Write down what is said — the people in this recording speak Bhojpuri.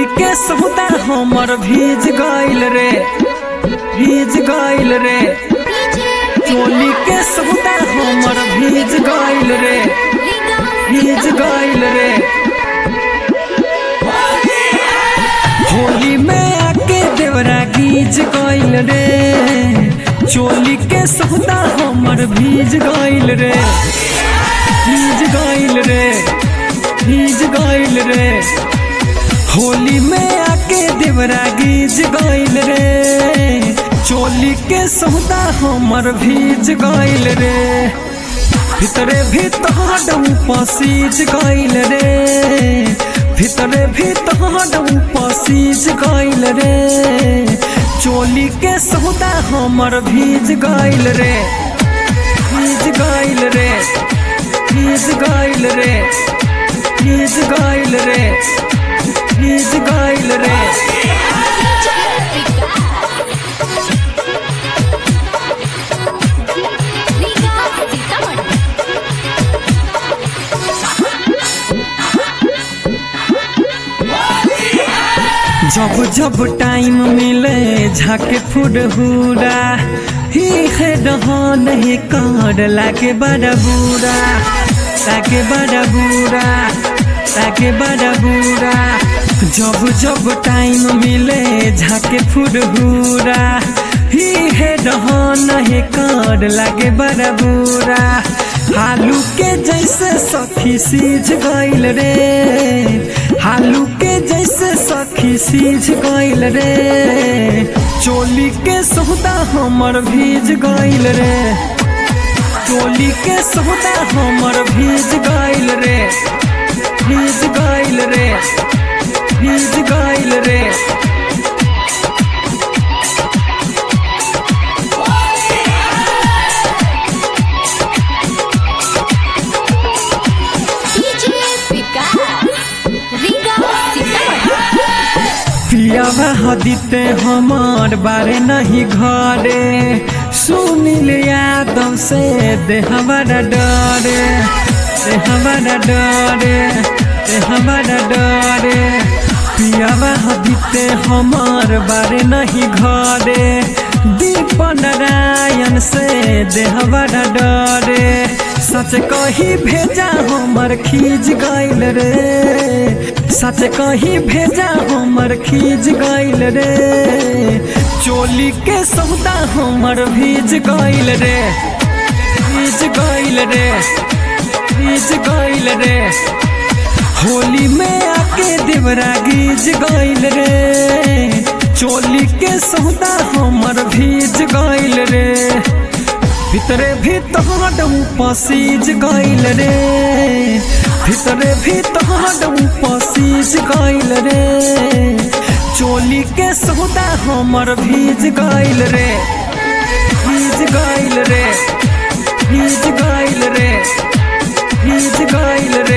के सौदा हमर भीज गइल रे भीज गइल रे चोली के सौदा हमर भीज गइल रे भीज गइल रे होली में आके देवरा गीज गइल रे चोली के सौदा हमर भीज गइल रे भीज गइल रे भीज गइल रे होली में आके देवरा गीज गइल रे चोली के सौदा हमर भीज गइल रे भितरे भीतर पसीज गइल रे भितरे भीतर पसीज गइल रे चोली के सौदा हमर भीज गइल रे भीज गइल रे भीज गइल रे भीज गइल रे भीज गइल रे जब जब टाइम मिले झाके फुरहुरा ही है रहन ही कर लागे बड़ा बुरा ताके बड़ा बुरा ताके बड़ा बुरा जब जब टाइम मिले झाके फुरहुरा ही है रहन ही कर लागे बड़ा बुरा हालू के जैसे सखी सीझ गइल रे हालू के जैसे सखी सीझ गइल रे चोली के सौदा हमर भीज गइल रे चोली के सौदा हमर भीज गइल रे भीज गइल रे भीज गइल रे पियावा हदीते हमार बारे नहीं घरे सुनिल यादव से दे हमारा डरे दे हमारा डरे दे हमारा डरे पियावा हदीते हमार बारे नहीं घरे दीप नारायण से दे हमारा डरे सच कही भेजा हमर खींच गइल रे सच कही भेजा हमर खींच गइल रे चोली के सौदा हमर भीज गइल रे भीज गइल रे भीज गइल रे होली में आके देवरा गीज गइल रे चोली के सौदा हमर भीज गइल रे भितरे भीतर पसीज गइल रे भितरे भीतर पसीज गइल रे चोली के सौदा हमर भीज गइल रे भीज गइल रे भीज गइल रे भीज गइल रे